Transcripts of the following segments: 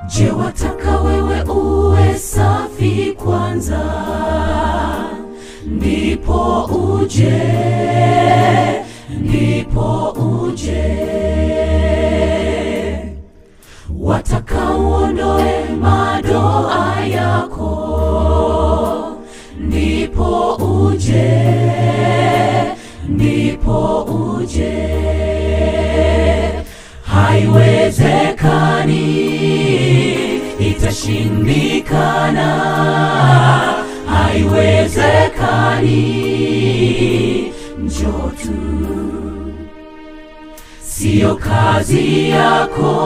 Je, wataka wewe uwe safi kwanza, ndipo uje, ndipo uje. Wataka uondoe madoa yako, ndipo uje, ndipo uje. Haiwezekani, itashindikana. Haiwezekani, njoo tu. Siyo kazi yako,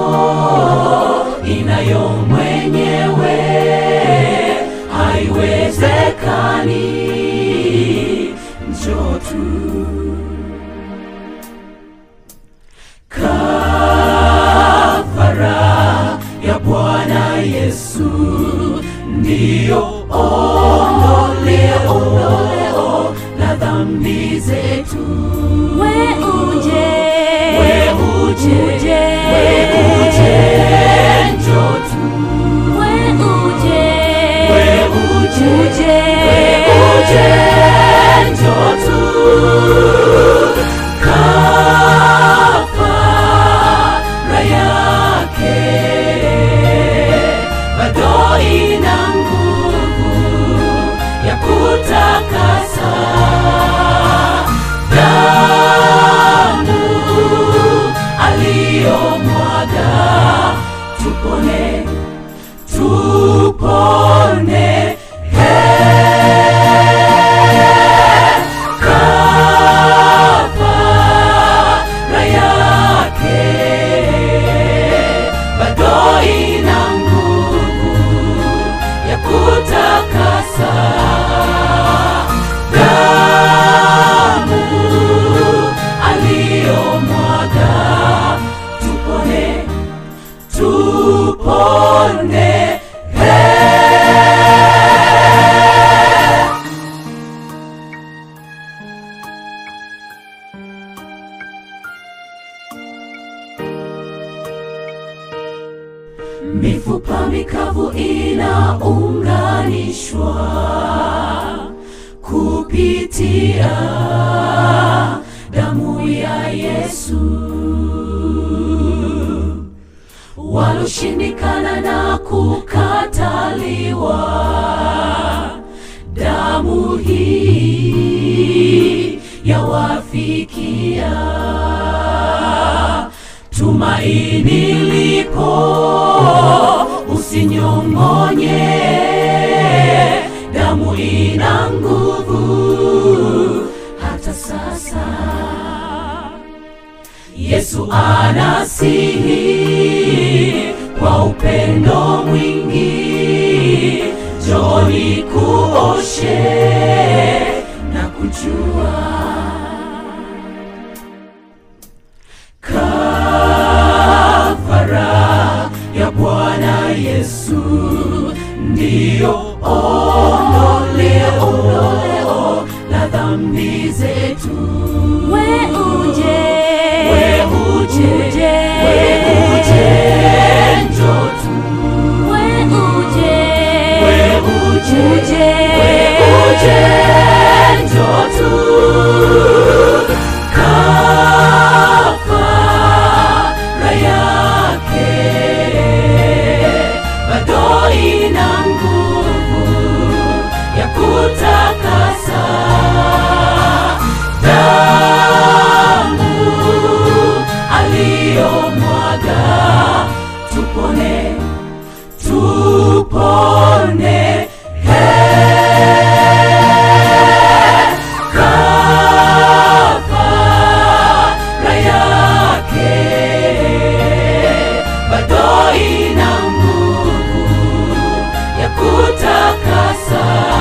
inayo mwenyewe. Haiwezekani, njoo tu. Kafara ya Bwana Yesu ndiyo ondoleo, ondoleo la dhambi zetu. We uje, We uje, uje, we uje, njoo tu. we uje, We uje, uje, we uje, njoo tu. Kafara yake bado ina nguvu ya kutakasa damu aliyomwaga tupone tupone kafara yake bado ina nguvu ya kutakasa damu aliyomwaga tupone tupone mifupa mikavu inaunganishwa kupitia damu ya Yesu. Waloshindikana na kukataliwa, damu hii yawafikia tumaini lipo, usinyong'onye, damu ina nguvu hata sasa. Yesu anasihi kwa upendo mwingi, njoni kuoshe na kujua kafara ya Bwana Yesu ndiyo ondoleo, ondoleo la dhambi zetu. we uje, We uje, uje, we uje, njoo tu. we uje, We uje, uje, we uje, njoo tu. Kafara yake bado ina nguvu ya kutakasa damu aliyomwaga tupone tupone kafara yake bado ina nguvu ya kutakasa